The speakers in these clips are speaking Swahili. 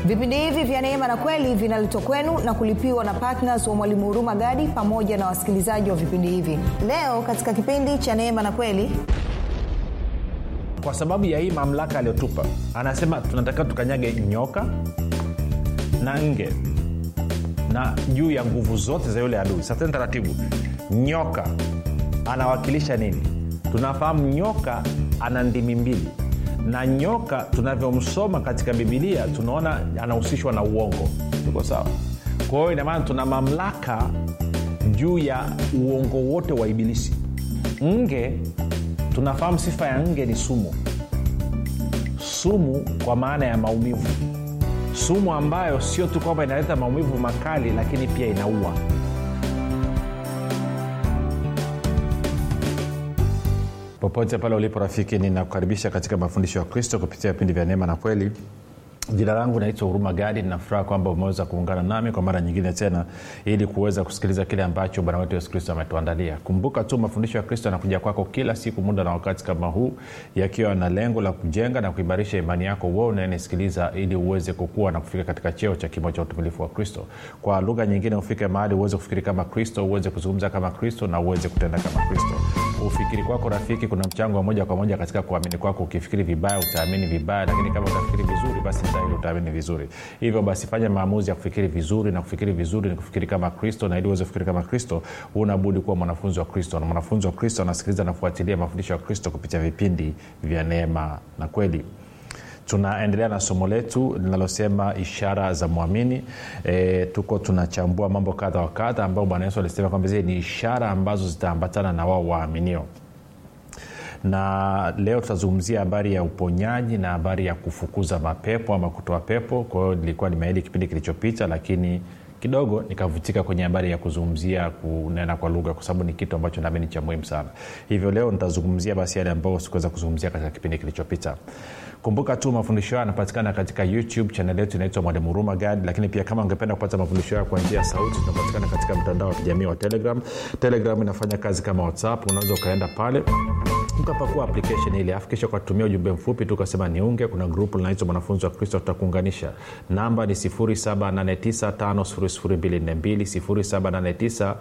vipindi hivi vya neema na kweli vinaletwa kwenu na kulipiwa na ptns wa mwalimu huruma gadi pamoja na wasikilizaji wa vipindi hivi leo katika kipindi cha neema na kweli kwa sababu ya hii mamlaka aliyotupa anasema tunatakiwa tukanyage nyoka na nge na juu ya nguvu zote za yule adui sasa taratibu nyoka anawakilisha nini tunafahamu nyoka ana ndimi mbili na nyoka tunavyomsoma katika bibilia tunaona anahusishwa na uongo tuko sawa kwa hiyo inamaana tuna mamlaka juu ya uongo wote wa ibilisi nge tunafahamu sifa ya nge ni sumu sumu kwa maana ya maumivu sumu ambayo sio tu kwamba inaleta maumivu makali lakini pia inaua popote pale ulipo rafiki ninakukaribisha katika mafundisho ya kristo kupitia vipindi vya neema na kweli jina langu naitwa huruma gadi ninafuraha kwamba umeweza kuungana nami kwa mara nyingine tena ili kuweza kusikiliza kile ambacho bwana wetu yesu kristo ametuandalia kumbuka tu mafundisho ya kristo yanakuja kwako kila siku muda na wakati kama huu yakiwa na lengo la kujenga na kuimarisha imani yako wewe unayenisikiliza ili uweze kukua na kufika katika cheo cha kimo cha utumilifu wa kristo kwa lugha nyingine ufike mahali uweze kufikiri kama kristo uweze kuzungumza kama kristo na uweze kutenda kama kristo ufikiri kwako rafiki kuna mchango wa moja kwa moja katika kuamini kwako ukifikiri vibaya utaamini vibaya lakini kama utafikiri vizuri basi dhahiri utaamini vizuri hivyo basi fanya maamuzi ya kufikiri vizuri na kufikiri vizuri ni kufikiri kama kristo na ili uweze kufikiri kama kristo unabudi kuwa mwanafunzi wa kristo na mwanafunzi wa kristo anasikiliza nafuatilia mafundisho ya kristo kupitia vipindi vya neema na kweli tunaendelea na somo letu linalosema ishara za mwamini e, tuko tunachambua mambo kadha wa kadha ambao bwana yesu alisema kwamba zile ni ishara ambazo zitaambatana na wao waaminio na leo tutazungumzia habari ya uponyaji na habari ya kufukuza mapepo ama kutoa pepo kwa hiyo nilikuwa nimeahidi kipindi kilichopita lakini kidogo nikavutika kwenye habari ya kuzungumzia kunena kwa lugha kwa sababu ni kitu ambacho naamini cha muhimu sana hivyo leo nitazungumzia basi yale ambayo sikuweza kuzungumzia katika kipindi kilichopita kumbuka tu mafundisho hayo yanapatikana katika youtube chanel yetu inaitwa mwalimu huruma gad lakini pia kama ungependa kupata mafundisho hayo kwa njia ya sauti tunapatikana katika mtandao wa kijamii wa telegram telegram inafanya kazi kama whatsapp unaweza ukaenda pale ukapakua application ile afu kisha ukatumia ujumbe mfupi tu ukasema niunge kuna grupu linaitwa mwanafunzi wa kristo tutakuunganisha namba ni 7895242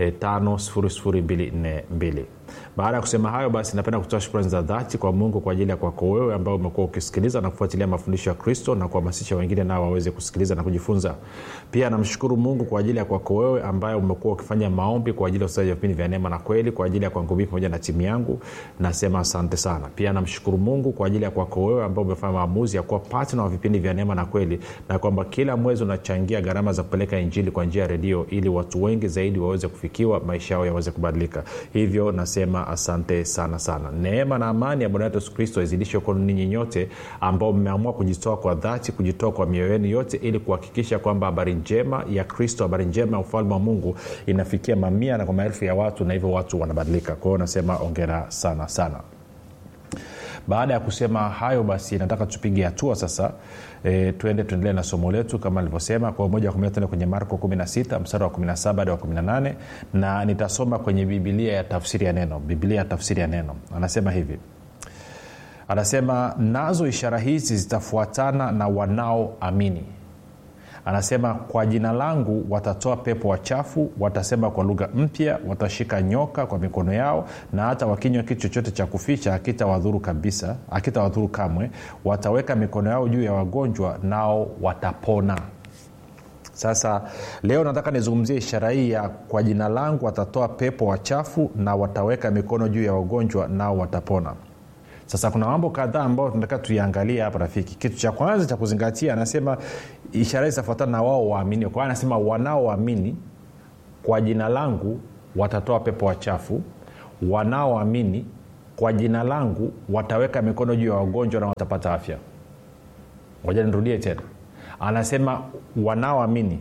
7895242 baada ya kusema hayo basi napenda kutoa shukrani za dhati kwa mungu kwa ajili ya kwako wewe ambao umekuwa ukisikiliza na kufuatilia mafundisho ya kristo na kuhamasisha wengine nao waweze kusikiliza na kujifunza pia namshukuru mungu kwa ajili ya kwako wewe ambaye umekuwa ukifanya maombi kwa ajili ya usaji wa vipindi vya neema na kweli kwa ajili ya kwangu mii pamoja na timu yangu nasema asante sana pia namshukuru mungu kwa ajili ya kwako wewe ambao umefanya maamuzi ya kuwa patna wa vipindi vya neema na kweli na kwamba kila mwezi unachangia gharama za kupeleka injili kwa njia ya redio ili watu wengi zaidi waweze kufikiwa maisha yao yaweze kubadilika hivyo nasema asante sana sana neema na amani ya bwana wetu yesu kristo izidishe kwenu ninyi nyote ambao mmeamua kujitoa kwa dhati kujitoa kwa mioyo yenu yote ili kuhakikisha kwamba habari njema ya kristo habari njema ya ufalme wa mungu inafikia mamia na kwa maelfu ya watu na hivyo watu wanabadilika kwa hiyo nasema ongera sana sana baada ya kusema hayo basi nataka tupige hatua sasa e, tuende tuendelee na somo letu kama nilivyosema kwa moja kwa moja tuende kwenye marko 16 mstari wa 17 hadi wa 18 na nitasoma kwenye bibilia ya tafsiri ya neno bibilia ya tafsiri ya neno anasema hivi anasema nazo ishara hizi zitafuatana na wanaoamini anasema kwa jina langu watatoa pepo wachafu watasema kwa lugha mpya watashika nyoka kwa mikono yao na hata wakinywa kitu chochote cha kuficha akitawadhuru kabisa akitawadhuru kamwe wataweka mikono yao juu ya wagonjwa nao watapona sasa leo nataka nizungumzie ishara hii ya kwa jina langu watatoa pepo wachafu na wataweka mikono juu ya wagonjwa nao watapona sasa kuna mambo kadhaa ambayo tunataka tuiangalie hapa rafiki kitu cha kwanza cha kuzingatia anasema ishara zitafuatana na wao waamini kwa anasema wanaoamini kwa jina langu watatoa pepo wachafu wanaoamini kwa jina langu wataweka mikono juu ya wagonjwa na watapata afya moja nirudie tena anasema wanaoamini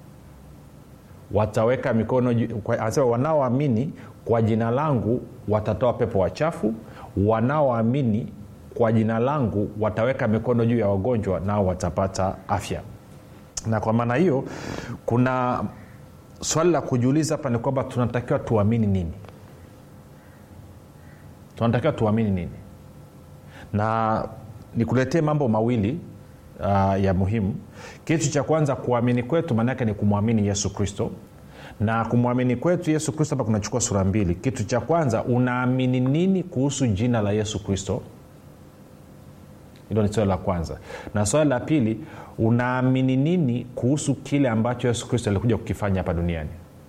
wataweka mikono anasema wanaoamini kwa jina langu watatoa pepo wachafu wanaoamini kwa jina langu wataweka mikono juu ya wagonjwa nao watapata afya na kwa maana hiyo kuna swali la kujiuliza hapa ni kwamba tunatakiwa tuamini nini tunatakiwa tuamini nini na nikuletee mambo mawili uh, ya muhimu kitu cha kwanza kuamini kwetu maanaake ni kumwamini yesu kristo na kumwamini kwetu yesu kristo hapa kunachukua sura mbili kitu cha kwanza unaamini nini kuhusu jina la yesu kristo hilo ni swali la kwanza na swali la pili unaamini nini kuhusu kile ambacho yesu kristo alikuja kukifanya hapa duniani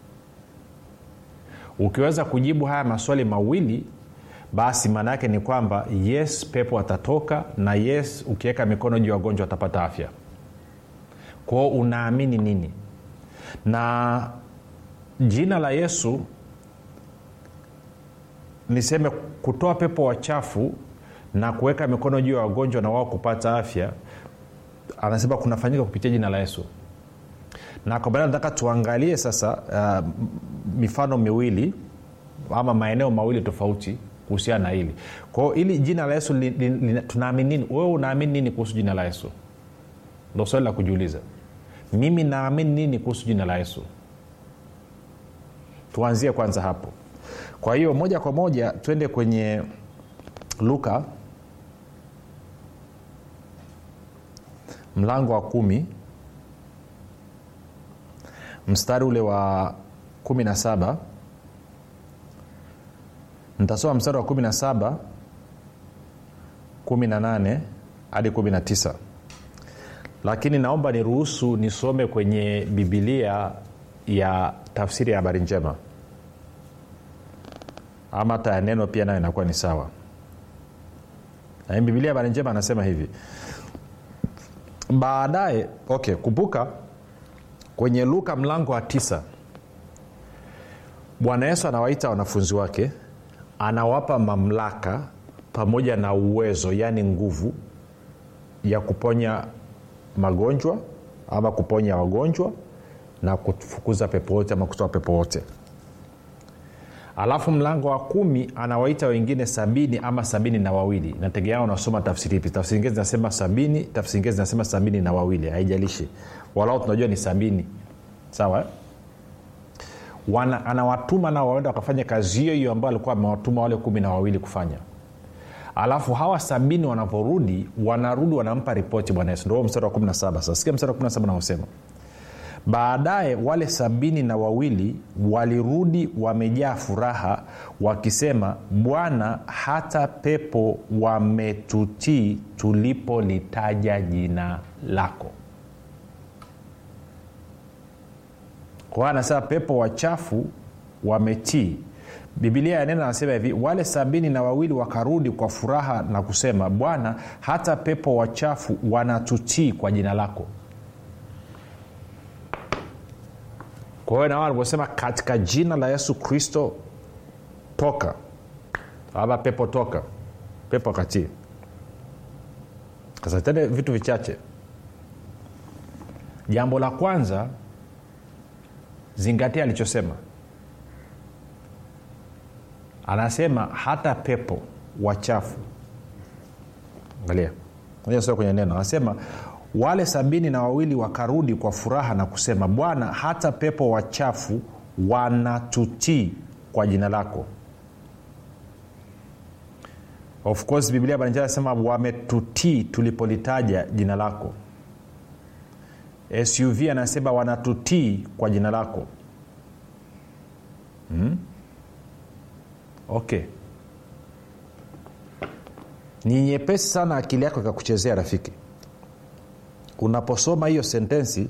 ukiweza kujibu haya maswali mawili basi maana yake ni kwamba yes pepo atatoka na yes ukiweka mikono juu ya wagonjwa atapata afya kwao unaamini nini na jina la yesu niseme kutoa pepo wachafu na kuweka mikono juu ya wagonjwa na wao kupata afya anasema kunafanyika kupitia jina la yesu na kwa maana nataka tuangalie sasa uh, mifano miwili ama maeneo mawili tofauti kuhusiana na hili kwao ili jina la yesu li, li, li, tunaamini nini wewe unaamini nini kuhusu jina la yesu ndo swali la kujiuliza mimi naamini nini kuhusu jina la yesu tuanzie kwanza hapo kwa hiyo moja kwa moja twende kwenye luka mlango wa kumi mstari ule wa kumi na saba nitasoma mstari wa kumi na saba kumi na nane hadi kumi na tisa lakini naomba niruhusu nisome kwenye bibilia ya tafsiri ya habari njema ama hata ya neno pia nayo inakuwa ni sawa na bibilia ya habari njema anasema hivi baadaye okay kumbuka kwenye luka mlango wa tisa bwana yesu anawaita wanafunzi wake anawapa mamlaka pamoja na uwezo yaani nguvu ya kuponya magonjwa ama kuponya wagonjwa na kufukuza pepo wote ama kutoa pepo wote alafu mlango wa kumi anawaita wengine sabini ama sabini na wawili nategemea unasoma tafsiri ipi tafsiri ingine zinasema sabini tafsiri ingine zinasema sabini na wawili haijalishi walau tunajua ni sabini sawa eh? Wana, anawatuma nao waenda wakafanya kazi hiyo hiyo ambayo alikuwa amewatuma wale kumi na wawili kufanya alafu hawa sabini wanavyorudi wanarudi wanampa ripoti bwana yesu ndo mstari wa 17 sasa sikia mstari wa 17 naosema baadaye wale sabini na wawili walirudi wamejaa furaha wakisema bwana hata pepo wametutii tulipolitaja jina lako kwa hiyo anasema pepo wachafu wametii bibilia ya neno anasema hivi wale sabini na wawili wakarudi kwa furaha na kusema bwana hata pepo wachafu wanatutii kwa jina lako kwa hiyo nawa alivyosema katika jina la yesu kristo toka ama pepo toka pepo akatii sasa tende vitu vichache jambo la kwanza zingatia alichosema anasema hata pepo wachafu angalia sio kwenye neno anasema wale sabini na wawili wakarudi kwa furaha na kusema bwana hata pepo wachafu wanatutii kwa jina lako of course biblia banjaa anasema wametutii tulipolitaja jina lako suv anasema wanatutii kwa jina lako hmm? okay ni nyepesi sana akili yako ikakuchezea rafiki unaposoma hiyo sentensi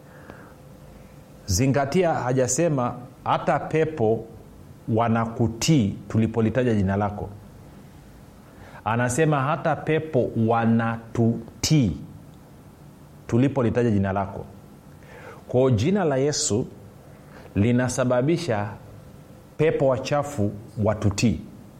zingatia hajasema hata pepo wanakutii tulipolitaja jina lako anasema hata pepo wanatutii tulipolitaja jina lako kwao jina la yesu linasababisha pepo wachafu watutii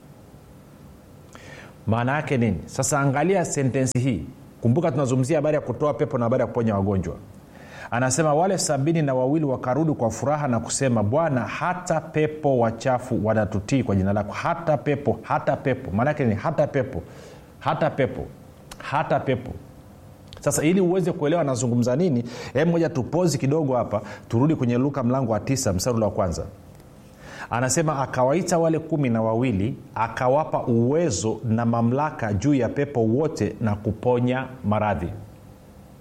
maana yake nini sasa angalia sentensi hii kumbuka tunazungumzia habari ya kutoa pepo na habari ya kuponya wagonjwa anasema wale sabini na wawili wakarudi kwa furaha na kusema bwana hata pepo wachafu wanatutii kwa jina lako hata pepo hata pepo maanaake ni hata pepo hata pepo hata pepo sasa ili uweze kuelewa anazungumza nini hem moja tupozi kidogo hapa turudi kwenye luka mlango wa tisa mstari ule wa kwanza anasema akawaita wale kumi na wawili akawapa uwezo na mamlaka juu ya pepo wote na kuponya maradhi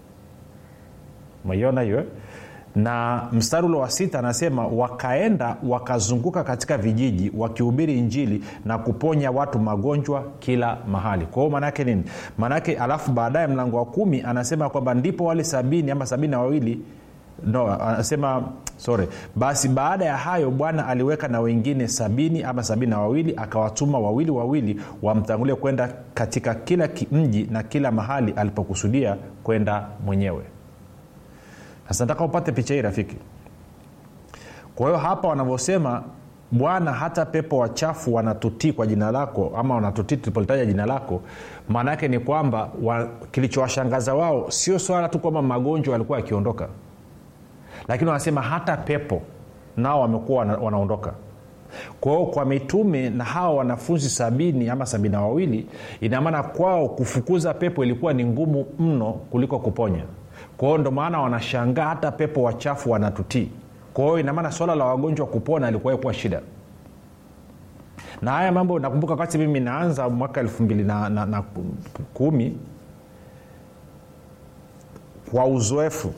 umeiona hiyo eh? na mstari ule wa sita anasema wakaenda wakazunguka katika vijiji wakihubiri injili na kuponya watu magonjwa kila mahali kwa hiyo maanaake nini maanaake alafu baadaye mlango wa kumi anasema kwamba ndipo wale sabini ama sabini na wawili no anasema sorry basi baada ya hayo bwana aliweka na wengine sabini ama sabini na wawili akawatuma wawili wawili wamtangulie kwenda katika kila mji na kila mahali alipokusudia kwenda mwenyewe sasa nataka upate picha hii rafiki kwa hiyo hapa wanavyosema bwana hata pepo wachafu wanatutii kwa jina lako ama wanatutii tulipolitaja jina lako maana yake ni kwamba wa, kilichowashangaza wao sio swala tu kwamba magonjwa yalikuwa yakiondoka lakini wanasema hata pepo nao wamekuwa wana, wanaondoka kwa hiyo kwa mitume na hawa wanafunzi sabini ama sabini na wawili inamaana kwao kufukuza pepo ilikuwa ni ngumu mno kuliko kuponya kwa hiyo ndo maana wanashangaa hata pepo wachafu wanatutii kwa hiyo inamaana swala la wagonjwa kupona ilikuwa kuwa shida na haya mambo nakumbuka wakati mimi naanza mwaka elfu mbili na, na, na kumi kwa uzoefu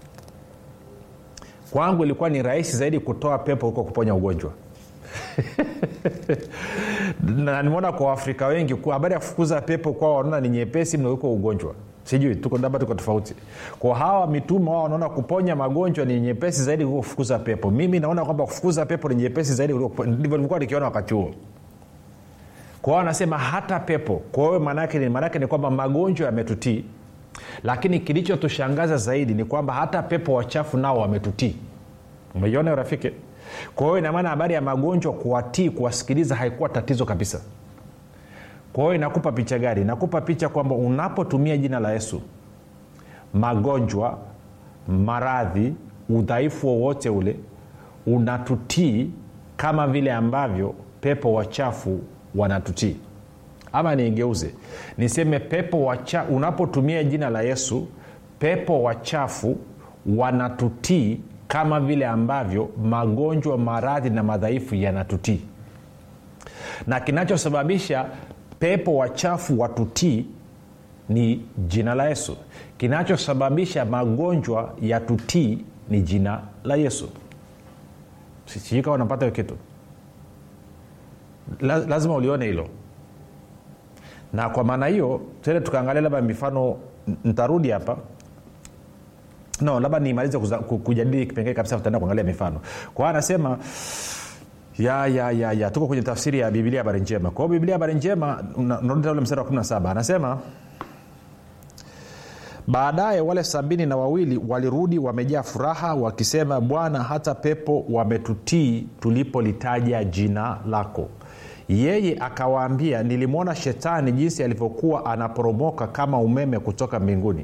kwangu ilikuwa ni rahisi zaidi kutoa pepo huko kuponya ugonjwa na nimeona kwa waafrika wengi habari ya kufukuza pepo kwao wanaona ni nyepesi mno huko ugonjwa sijui tuko labda tuko tofauti kwa hawa mitume wao wanaona kuponya magonjwa ni nyepesi zaidi kuliko kufukuza pepo mimi naona kwamba kufukuza pepo ni nyepesi zaidi ndivyo nilikuwa nikiona wakati huo kwao wanasema hata pepo kwa hiyo maanaake ni maanaake ni kwamba magonjwa yametutii lakini kilichotushangaza zaidi ni kwamba hata pepo wachafu nao wametutii umeiona rafiki kwa hiyo inamaana habari ya magonjwa kuwatii kuwasikiliza haikuwa tatizo kabisa kwa hiyo inakupa picha gari inakupa picha kwamba unapotumia jina la yesu magonjwa maradhi udhaifu wowote ule unatutii kama vile ambavyo pepo wachafu wanatutii ama niigeuze niseme pepo wacha unapotumia jina la yesu pepo wachafu wanatutii kama vile ambavyo magonjwa maradhi na madhaifu yanatutii na kinachosababisha pepo wachafu watutii ni jina la yesu kinachosababisha magonjwa ya tutii ni jina la yesu sijui kama unapata hiyo kitu La, lazima ulione hilo na kwa maana hiyo tende tukaangalia labda mifano ntarudi hapa no labda nimalize kujadili kipengee kabisa tutaenda kuangalia mifano kwa hiyo anasema ya ya ya ya tuko kwenye tafsiri ya bibilia habari njema kwa hiyo bibilia habari njema narudi ule mstari wa 17 anasema baadaye wale sabini na wawili walirudi wamejaa furaha wakisema bwana hata pepo wametutii tulipolitaja jina lako yeye akawaambia nilimwona shetani jinsi alivyokuwa anaporomoka kama umeme kutoka mbinguni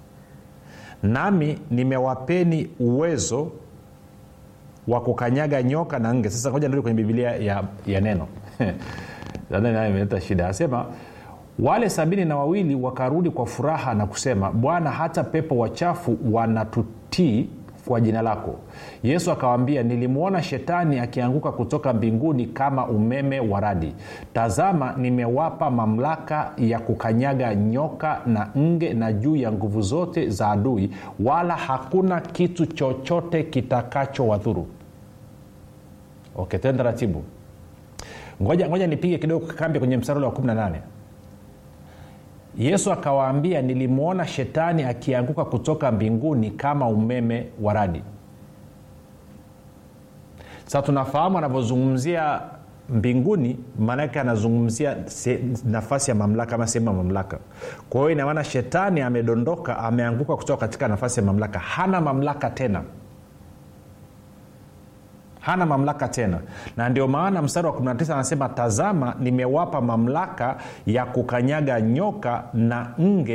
nami nimewapeni uwezo wa kukanyaga nyoka na nge sasa ngoja nirudi kwenye bibilia ya, ya neno imeleta shida anasema wale sabini na wawili wakarudi kwa furaha na kusema bwana hata pepo wachafu wanatutii kwa jina lako yesu akawaambia nilimwona shetani akianguka kutoka mbinguni kama umeme wa radi tazama nimewapa mamlaka ya kukanyaga nyoka na nge na juu ya nguvu zote za adui wala hakuna kitu chochote kitakachowadhuru okay tena taratibu ngoja, ngoja nipige kidogo kambi kwenye mstari wa 18 yesu akawaambia nilimwona shetani akianguka kutoka mbinguni kama umeme wa radi sasa tunafahamu anavyozungumzia mbinguni maanake anazungumzia se, nafasi ya mamlaka ama sehemu ya mamlaka kwa hiyo inamaana shetani amedondoka ameanguka kutoka katika nafasi ya mamlaka hana mamlaka tena hana mamlaka tena na ndio maana mstari wa 19 anasema tazama nimewapa mamlaka ya kukanyaga nyoka na nge